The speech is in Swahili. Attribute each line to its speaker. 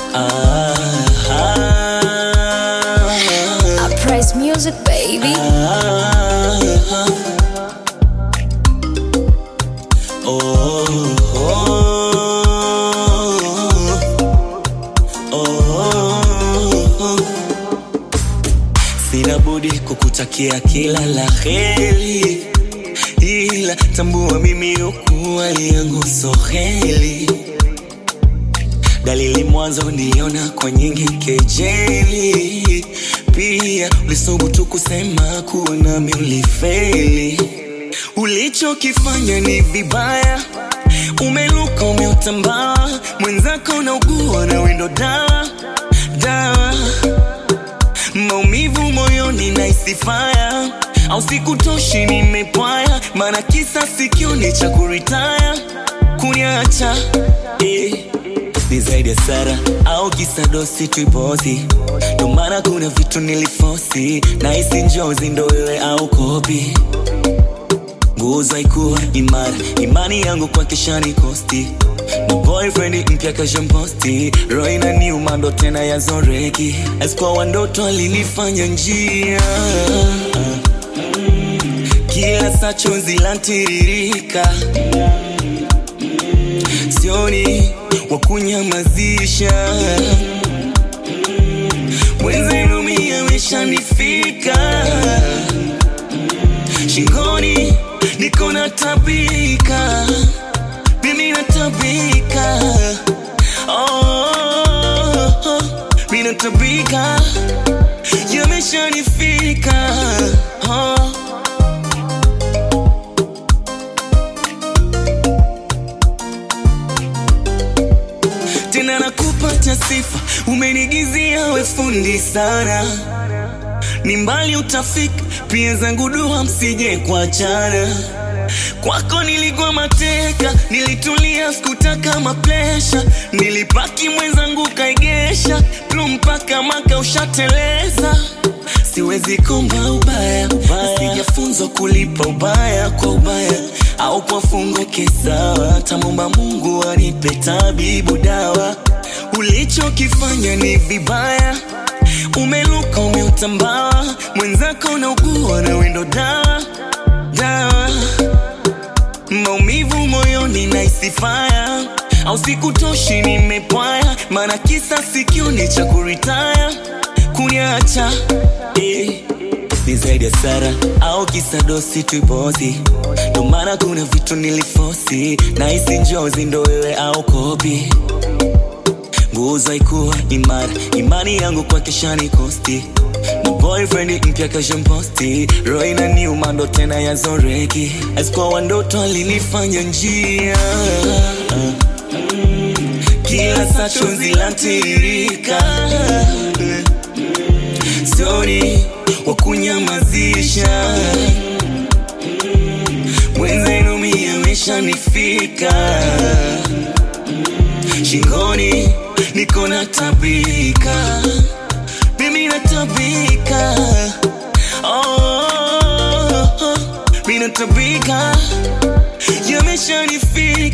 Speaker 1: ah, ah,
Speaker 2: I praise music, baby.
Speaker 1: ah, oh, oh, oh. Sina budi kukutakia kila la heri, ila tambua mimi ukuwa yangu soheli. Dalili mwanzo niona kwa nyingi kejeli, pia ulisubutu kusema kuwa nami ulifeli. Ulichokifanya ni vibaya, umeluka umeutambaa, mwenzako naugua na wendo dawa dawa maumivu moyoni na isifaya au sikutoshi nimepwaya maana kisa sikioni cha kuritaya kuniacha eh. ni zaidi ya sara au kisa dosi tuipozi ndo maana kuna vitu nilifosi na isi njozi ndo wewe au kopi nguzo haikuwa imara, imani yangu kwa kishani kosti na boyfriend mpya kashamposti, roho inaniuma ndo tena ya zoreki, asikuwa wandoto alinifanya njia kila saa chozi lantiririka, sioni wa kunyamazisha mwenzenu mimi ameshanifika shingoni niko na tabika mimi natabika oh, oh, mimi natabika yameshanifika oh. tena nakupata sifa umenigizia we fundi sana ni mbali utafika pia zangu dua msije kuachana kwako nilikuwa mateka nilitulia sikutaka maplesha nilipaki mwenzangu kaigesha plu mpaka maka ushateleza siwezi komba ubaya, ubaya. sijafunzwa kulipa ubaya kwa ubaya au kwa fungo kesawa tamomba mungu anipe tabibu dawa ulichokifanya ni vibaya umeluka umeutambaa mwenzako naugua na wendo dawa dawa maumivu moyoni na isifaya au sikutoshi nimepwaya maana kisa sikioni cha kuritaya kuniacha eh. ni zaidi ya sara au kisa dosi tuipozi ndo maana kuna vitu nilifosi na isi njozi ndo wewe au kopi nguzo haikuwa imara, imani yangu kwa keshani kosti na boyfriend mpya kashamposti, roho inaniuma ndo tena ya zoreki, asikuwa wandoto alinifanya njia kila saa chozi lantiririka, sioni wa kunyamazisha mwenzenu mimi ameshanifika shingoni niko na tabika mimi natabika oh, mimi natabika yameshanifika